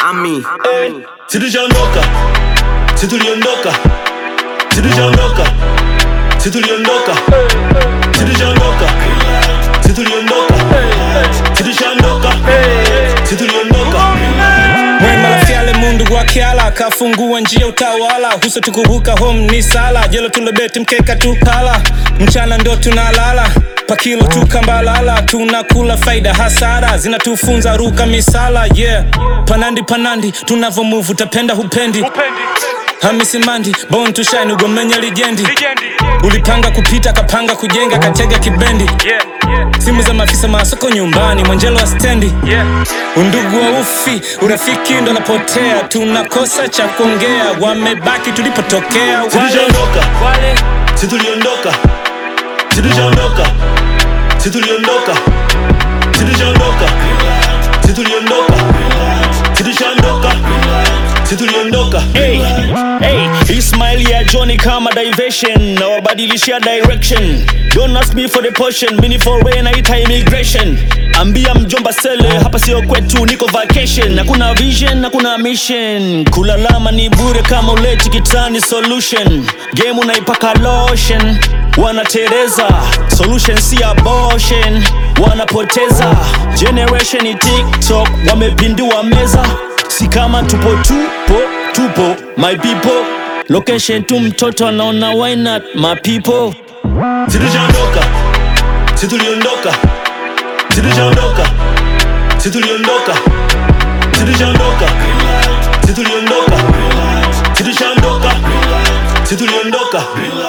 Ami. Tuliondoka, si tuliondoka, si tuliondoka, si tuliondoka, si tuliondoka, si tuliondoka, si tuliondoka, si tuliondoka. Mwema lafyale mundu wakyala akafungua njia utawala huso tukubuka home ni sala jelo tulobeti mkeka tukala mchana ndo tunalala pakilo tukambalala tunakula faida hasara zinatufunza ruka misala yeah panandi panandi tunavomuvu tapenda hupendi hamisi mandi bon tushine ugomenya lijendi ulipanga kupita kapanga kujenga katega kibendi simu za maafisa masoko nyumbani mwanjelo wa stendi undugu wa ufi urafiki ndo napotea tunakosa cha kuongea wamebaki tulipotokea wale, Tuliondoka. wale. Si tuliondoka, si tuliondoka, si tuliondoka, si tuliondoka, si tuliondoka, si tuliondoka, si tuliondoka. Hey, hey, Ismail ya Johnny kama diversion na wabadilishia direction Don't ask me for the portion, mini for rain naita immigration Ambia mjomba sele, hapa sio kwetu, niko vacation Hakuna vision, hakuna mission Kulalama ni bure kama uleti kitani solution Game unaipaka lotion Wanatereza, solution si abortion Wanapoteza, generation ni TikTok Wamepindua meza si kama tupo tupo tupo my people location tu mtoto anaona why not my people Si tuliondoka, si tuliondoka, si tuliondoka, si tuliondoka, si tuliondoka, si tuliondoka, si tuliondoka, si tuliondoka.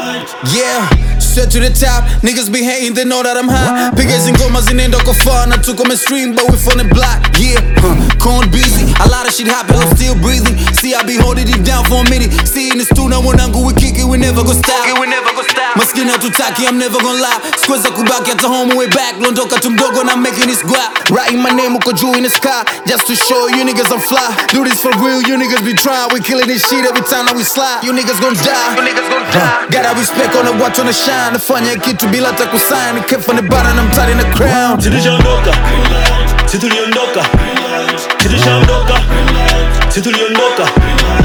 Yeah, straight to the top. Niggas be hating, they know that I'm hot. Pickers and gomas zinaenda kwa far na tuko mainstream, but we from the block. Yeah, huh. Corn busy, a lot of shit happen, I'm still breathing. See, I be holding it down for a minute. See, in the studio, mwanangu, we kick it, we never go stop. We never go stop. Maskini hatutaki, I'm never gonna lie. Squares kubaki hata home way back. Londoka tu mdogo na making this guap. Writing my name uko juu in the sky, just to show you niggas I'm fly. Do this for real, you niggas be trying. We killing this shit every time that we slide. You niggas gon' die. You niggas gon' die. Gotta respect on the watch on the shine. Nafanya kitu bila hata kusign. Kept from the bottom, I'm tight in the crown. Si tuliondoka, si tuliondoka, si tuliondoka, si tuliondoka,